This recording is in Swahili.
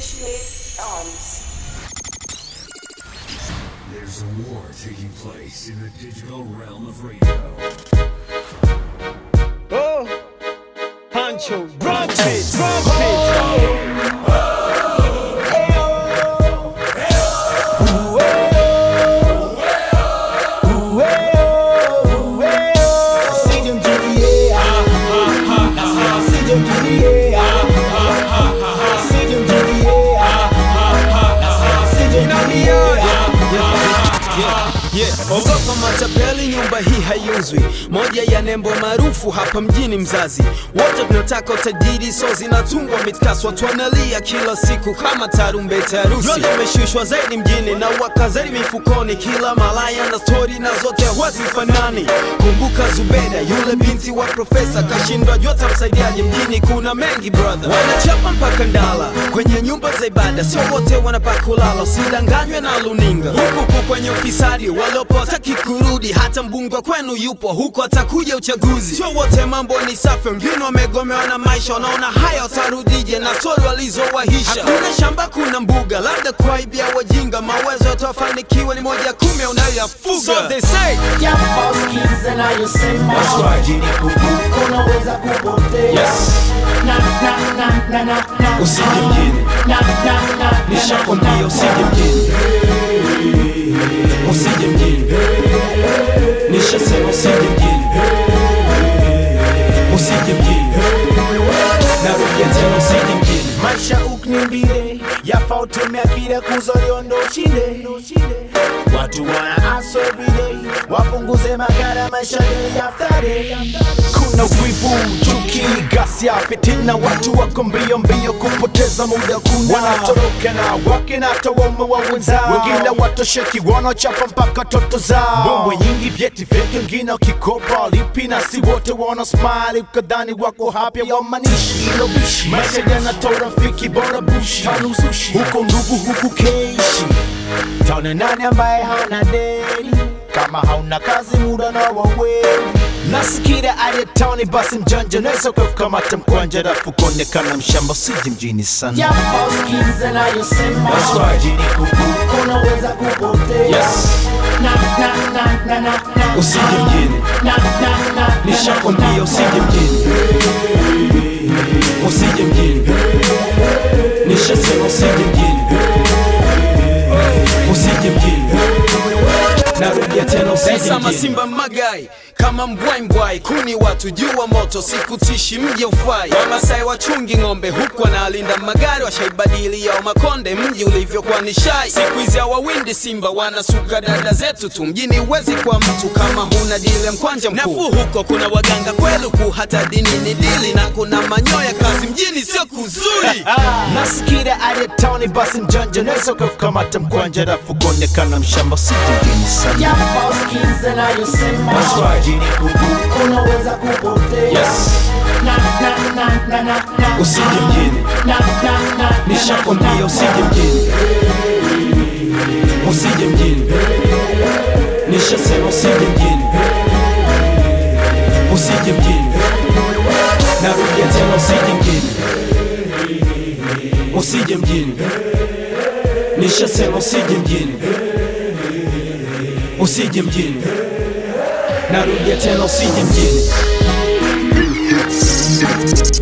Initiate arms. There's a war taking place in the digital realm of radio. Oh, Pancho, drum beat, drum beat. Yeah. Ogopa matapeli, nyumba hii haiuzwi. Moja ya nembo maarufu hapa mjini mzazi. Wote tunataka utajiri, so zinatungwa mitkasi, watu wanalia kila siku kama tarumbeta ya harusi. Yote imeshushwa zaidi mjini na waka zaidi mifukoni, kila malaya na stori na zote hazifanani. Kumbuka Zubeda, yule binti wa profesa, kashindwa jua tamsaidiaje. Mjini kuna mengi brother, wanachapa mpaka ndala kwenye nyumba za ibada, sio wote wanapaka kulala. Usidanganywe na luninga huku huku kwenye ufisadi waliopo hataki kurudi, hata mbunge wa kwenu yupo huko, atakuja uchaguzi. Sio wote mambo ni safi, wengine wamegomewa na maisha, wanaona haya watarudije na stori walizowahisha. Hakuna shamba, kuna mbuga, labda kuaibia wajinga, mawezo yatawafanikiwa ni moja ya kumi unayoyafuga. So they say Japo skiza nayosema Jini unaweza kupotea Yes. Na, na, na, na, na, na. Usije mjini. Na, na, na, na, nishakwambia na, usije mjini, usije mjini, nishasema usije mjini, usije mjini, narudia tena usije mjini. maisha uknimbile yafa utumia kile kuzoliondo ushinde watu wana aso everyday wapunguze magara maisha day after day kuna wivu chuki gasia fitina watu wako mbio mbio kupoteza muda kuna wanatoroka na wake na tawaume wa wenzao wengine watosheki wanachapa mpaka toto zao bombo nyingi vyeti vyetu wengine wakikopa lipi na si wote wana smile ukadhani wako happy wamanishi ilo bishi maisha yanatoa rafiki bora bushi tanuzushi huko ndugu huku keishi taone nani ambaye hauna deni kama hauna kazi muda na waweli nasikira aje tauni basi mjanja naweza kukamata mkwanja rafu kuonekana mshamba siji mjini sana Japo skiza nayosema That's right, Jini Kuku. unaweza kupotea Yes. Na, na, na, na, na, na. Usije mjini, Na, na, na, na, nishakwambia usije mjini, usije mjini, nishasema usije mjini, usije mjini, narudia tena usije Pesa mjini. masimba magai kama mbwai mbwai kuni watu jua moto sikutishi mji ufai wamasai wachungi ng'ombe huku wanalinda magari washaibadili yao makonde mji ulivyokuwa ni shai siku hizi hawawindi simba wanasuka dada zetu tu mjini uwezi kwa mtu kama huna dile mkwanja mkuu nafuu huko kuna waganga kweluku hata dini ni dili na kuna manyoya kazi mjini sio kuzuri nasikira aje tauni basi mjanja naweza kukamata mkwanja rafu kuonekana mshamba siji mjini sana Japo skiza nayosema That's right, Jini Kuku. unaweza kupotea Yes. Na, na, na, na, na, na. Usije mjini, Na, na, na, na, nishakwambia usije mjini, usije mjini, nishasema usije mjini, usije mjini, narudia tena usije mjini, usije mjini, nishasema usije mjini, usije mjini, narudia tena usije mjini.